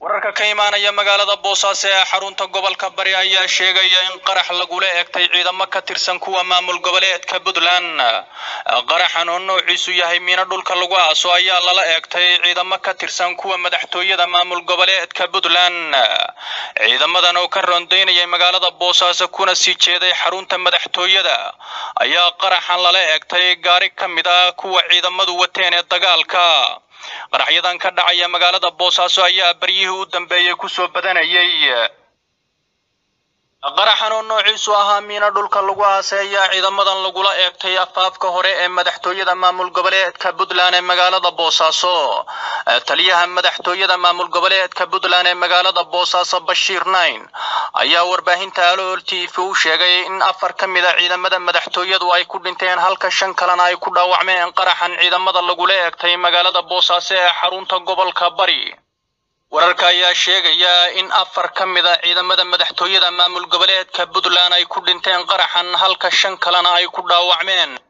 wararka ka imaanaya magaalada boosaaso ee xarunta gobolka bari ayaa sheegaya in qarax lagula eegtay ciidamo ka tirsan kuwa maamul goboleedka puntland qaraxan oo noociisu yahay miino dhulka lagu aaso ayaa lala eegtay ciidamo ka tirsan kuwa madaxtooyada maamul goboleedka puntland ciidamadan oo ka rondaynayay magaalada boosaaso kuna sii jeeday xarunta madaxtooyada ayaa qaraxan lala eegtay gaari ka mid ah kuwa ciidamadu wateen ee dagaalka qaraxyadan ka dhacaya magaalada boosaaso ayaa baryihii u dambeeyey kusoo badanayay qaraxan oo noociisu ahaa miino dhulka lagu aasay ayaa ciidamadan lagula eegtay afaafka hore ee madaxtooyada maamul goboleedka puntland ee magaalada boosaaso taliyaha madaxtooyada maamul goboleedka puntland ee magaalada boosaaso bashiir nain ayaa warbaahinta alool t v u sheegay in afar ka mid a ciidamada madaxtooyadu ay ku dhinteen halka shan kalena ay ku dhaawacmeen qaraxan ciidamada lagula eegtay magaalada boosaaso ee xarunta gobolka bari wararka ayaa sheegaya in afar ka mid a ciidamada madaxtooyada maamul goboleedka puntland ay ku dhinteen qaraxan halka shan kalena ay ku dhaawacmeen